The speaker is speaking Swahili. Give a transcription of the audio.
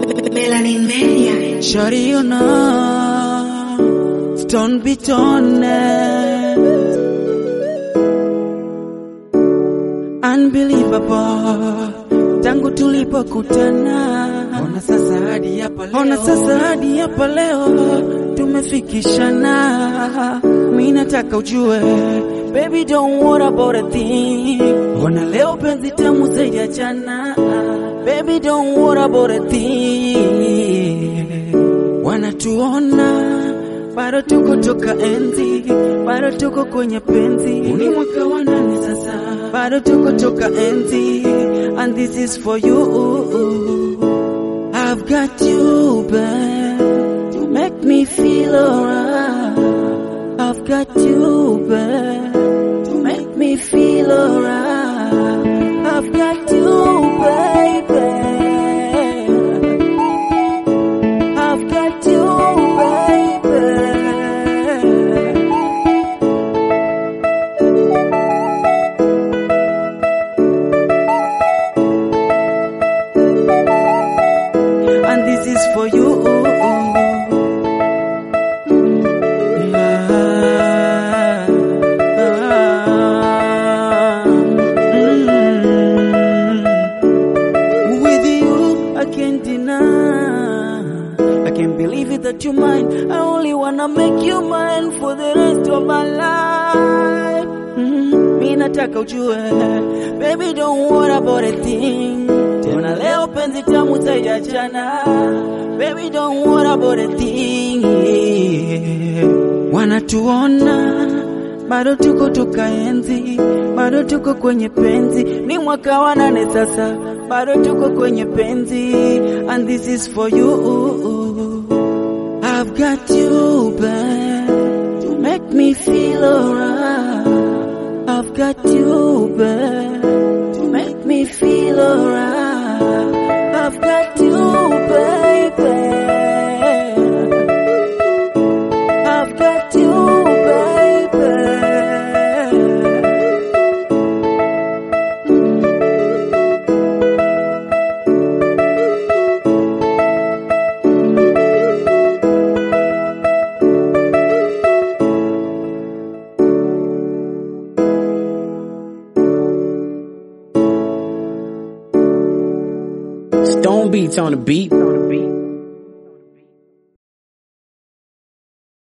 Melanin Media. Shorty, you know, stone beat on it. Unbelievable, tangu tulipokutana. Ona sasa hadi hapa leo, ona sasa hadi hapa leo tumefikishana. Mimi nataka ujue, baby don't worry about a thing. Ona leo penzi tamu zaidi ya jana. Baby don't worry about a thing. Wanatuona bado tuko toka enzi, bado tuko kwenye penzi. Ni mwaka wa nane sasa, bado tuko toka enzi, and this is for you. I've got you, babe, to make me feel alright. I've got you, babe, to make me feel alright. I've got you, baby. I've got you, baby. And this is for you. Mm. With you, I can't deny. I can't believe it that you're mine. I only wanna make you mine for the rest of my life. Mm, mi nataka ujue, baby don't worry about a thing. Tena leo penzi tamu zaidi ya jana. Baby don't worry about a thing. Wanatuona bado tuko toka enzi, bado tuko kwenye penzi. Ni mwaka wa nane sasa, bado tuko kwenye penzi, and this is for you. I've got you, babe, to make me feel alright. I've got you, babe, to make me feel alright. I've got you, baby. I've got you, baby. Stone Beats on the beat.